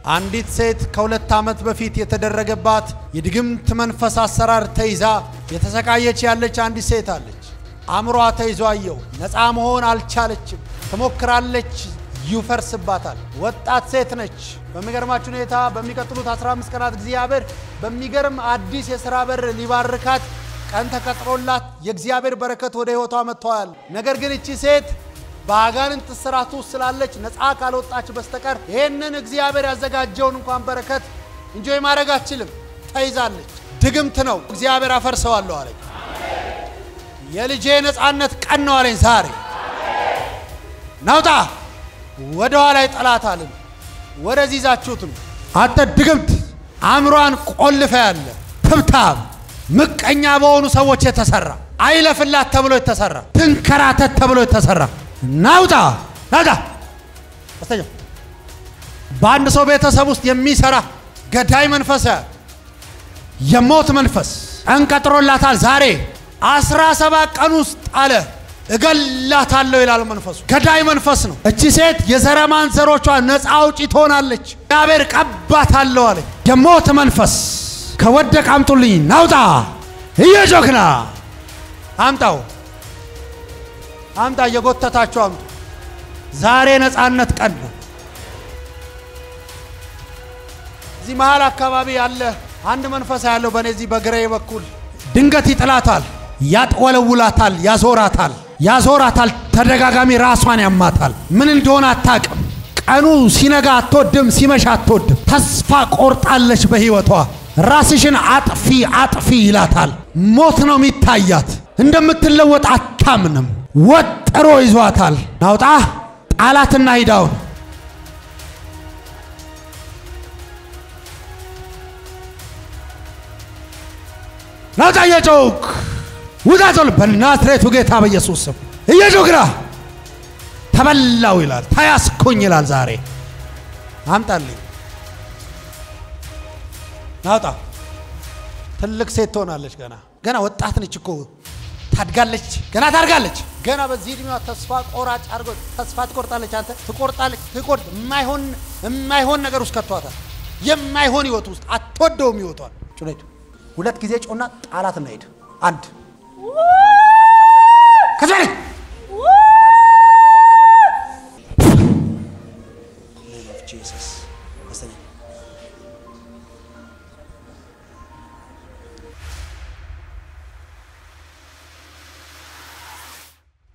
አንዲት ሴት ከሁለት ዓመት በፊት የተደረገባት የድግምት መንፈስ አሰራር ተይዛ የተሰቃየች ያለች አንዲት ሴት አለች። አእምሯ ተይዞ አየው። ነፃ መሆን አልቻለችም። ትሞክራለች፣ ይፈርስባታል። ወጣት ሴት ነች። በሚገርማችሁ ሁኔታ በሚቀጥሉት 15 ቀናት እግዚአብሔር በሚገርም አዲስ የሥራ በር ሊባርካት ቀን ተቀጥሮላት የእግዚአብሔር በረከት ወደ ሕይወቷ መጥተዋል። ነገር ግን እቺ ሴት በአጋንንት እስራት ውስጥ ስላለች ነፃ ካልወጣች በስተቀር ይህንን እግዚአብሔር ያዘጋጀውን እንኳን በረከት እንጆይ ማድረግ አትችልም። ተይዛለች። ድግምት ነው። እግዚአብሔር አፈርሰዋለሁ አለኝ። የልጄ ነፃነት ቀን ነው አለኝ። ዛሬ ናውጣ ወደ ኋላ ጠላት አልን። ወደዚህ ይዛችሁት ነው። አንተ ድግምት አእምሯን ቆልፈ ያለ ትብታብ ምቀኛ በሆኑ ሰዎች የተሰራ አይለፍላት ተብሎ የተሰራ ትንከራተት ተብሎ የተሰራ ናውጣ ናውጣ በስተኛ በአንድ ሰው ቤተሰብ ውስጥ የሚሰራ ገዳይ መንፈስ የሞት መንፈስ እንቀጥሮላታል። ዛሬ አስራ ሰባት ቀን ውስጥ አለ እገላታለሁ ይላል መንፈሱ። ገዳይ መንፈስ ነው። እቺ ሴት የዘረማን ዘሮቿ ነፃ አውጪ ትሆናለች። እግዚአብሔር ቀባታለሁ አለ። የሞት መንፈስ ከወደቅ አምጡልኝ፣ ናውጣ እየጮክና አምጣው አምጣ፣ እየጎተታችሁ አምጡ። ዛሬ ነፃነት ቀን ነው። እዚህ መሀል አካባቢ ያለ አንድ መንፈስ ያለው በእኔ እዚህ በግሬ በኩል ድንገት ይጥላታል፣ ያጥወለውላታል፣ ያዞራታል፣ ያዞራታል። ተደጋጋሚ ራሷን ያማታል። ምን እንደሆነ አታቅም። ቀኑ ሲነጋ አትወድም፣ ሲመሻ አትወድም። ተስፋ ቆርጣለች በህይወቷ። ራስሽን አጥፊ አጥፊ ይላታል። ሞት ነው የሚታያት። እንደምትለወጥ አታምንም። ወጥሮ ይዟታል። ናውጣ ጣላትና ሂዳውን ናውጣ እየጮክ ውጣ ዞል በናዝሬቱ ጌታ በኢየሱስ ስም እየጮክና ተበላው ይላል። ተያዝኩኝ ይላል። ዛሬ አምጣልኝ ናውጣ ትልቅ ሴት ትሆናለች። ገና ገና ወጣት ነች እኮ ታድጋለች። ገና ታድጋለች። ገና በዚህ እድሜዋ ተስፋ ቆራጭ አድርጎ ተስፋ ትቆርጣለች። አንተ ትቆርጣለች። ትቆርጥ የማይሆን የማይሆን ነገር ውስጥ ከቷታል። የማይሆን ህይወት ውስጥ አትወደውም ህይወቷን። ጩኔቱ ሁለት ጊዜ ጮና ጣላት እና ሂድ። አንድ ከዚህ